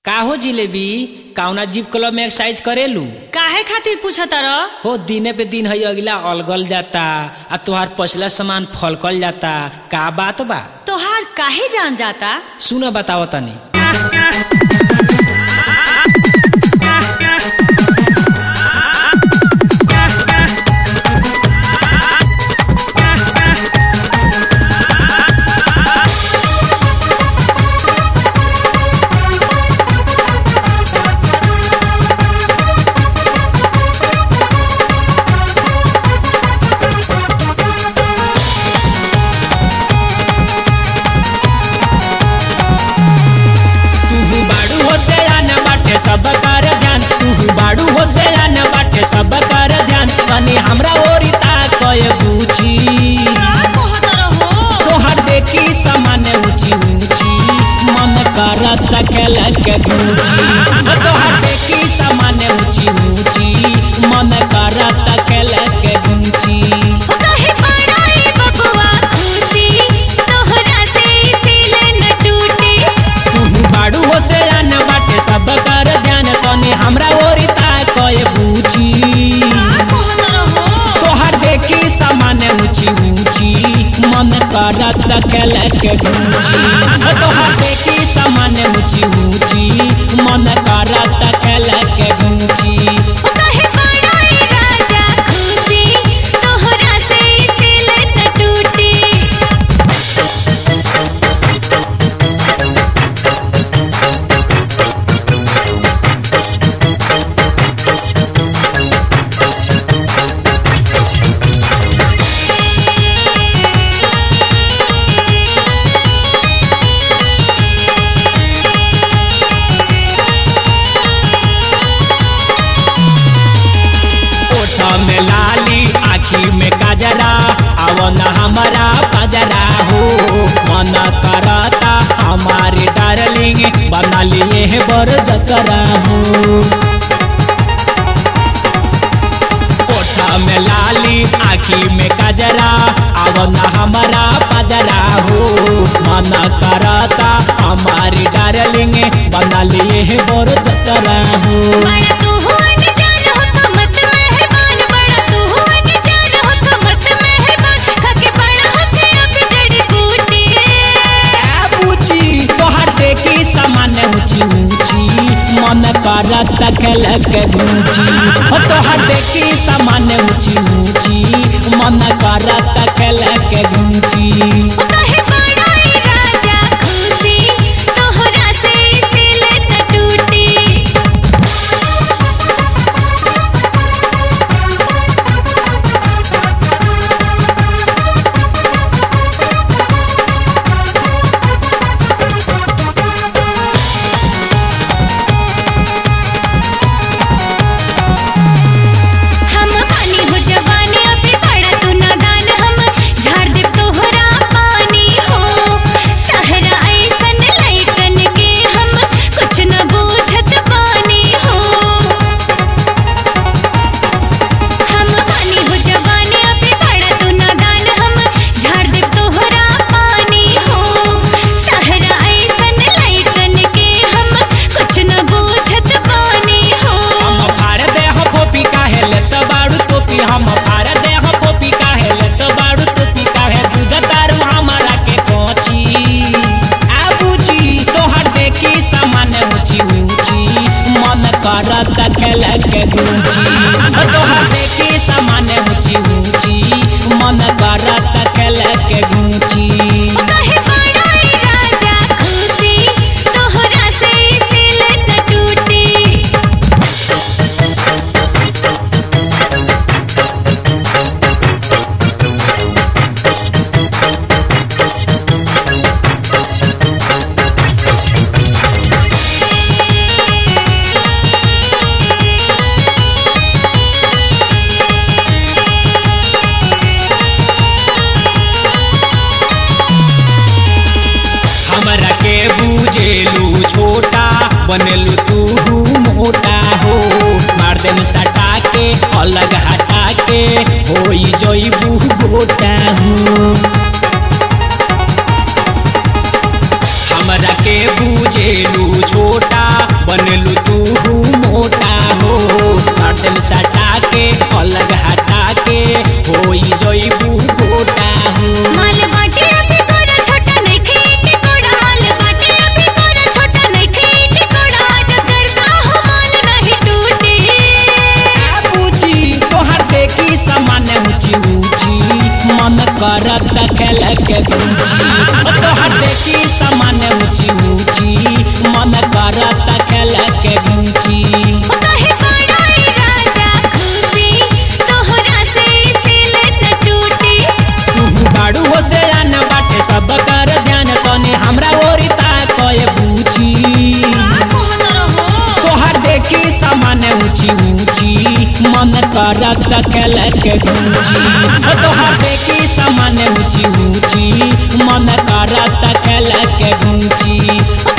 का हो जिलेबी काउना जीव क्लब में एक्सरसाइज करेलू काहे खातिर पूछा तार हो दिने पे दिन है अगला अलगल जाता आ तुहार पछला सामान फलकल जाता का बात बा तोहार काहे जान जाता सुन बताओ तनी तू बाड़ू हो से आने बाटे सब कर ध्यान तू बाड़ू हो से आने बाटे सब कर ध्यान तनी हमरा ओरी ताकय बूझी तोहर देखी सामान्य ऊंची ऊंची मन करत खेल के गूंजी तोहर देखी सामान्य ऊंची ऊंची मन करत खेल के गूंजी तू बाड़ू हो से आने बाटे सब कर ध्यान तनी हमरा ओरी ताकय बूझी तोहर देखी सामान्य ऊंची ऊंची मन करत खेल के गूंजी तोहर देखी सामान्य ऊंची ऊंची मन करत खेल के गूंजी ओठ में लाली आखी में काजरा अवन हमारा पजरा हो मन करता हमारे डार्लिंग बना लिए है बर जतरा हो ओठ में लाली आखी में काजरा अवन हमारा पजरा हो मन करता हमारी डार्लिंग बना लिए है बर जतरा हो ए पूछी तोहर देखी सामान्य ऊंची ऊंची मन करत खेल के गूंजी हो तोहर देखी सामान्य ऊंची ऊंची मन करत खेल के गूंजी हम पानी हो जवानी अभी बड़ा तू नादान हम झाड़ दे तोहरा पानी हो तहरा ऐसन लइकन के हम कुछ न बूझत पानी हो हम पानी हो जवानी अभी बड़ा तू नादान हम झाड़ दे तोहरा पानी हो तहरा ऐसन लइकन के हम कुछ न बूझत पानी हो हम फाड़ दे हो पोपी काहे लेत बाड़ू टोपी हम फाड़ दे हो पोपी काहे लेत बाड़ू टोपी काहे दूध तारू हमारा के कोची आ बूझी तोहर देखी सामान्य ऊंची ऊंची मन करत खेल के गूंजी तोहर देखी सामान्य ऊंची ऊंची मन करत खेल के गूंजी कहे बड़ाई राजा खुशी तोहरा से सिल न टूटी हमरा के बूझेलू छोटा बनेलू तू मोटा हो मार देन सटा के अलग हटा के होई जईबू गोटा हो हमरा के बूझेलू छोटा करत खेल के गूंजी ओ तोहर देखी सामान्य ऊंची ऊंची मन करत खेल के गूंजी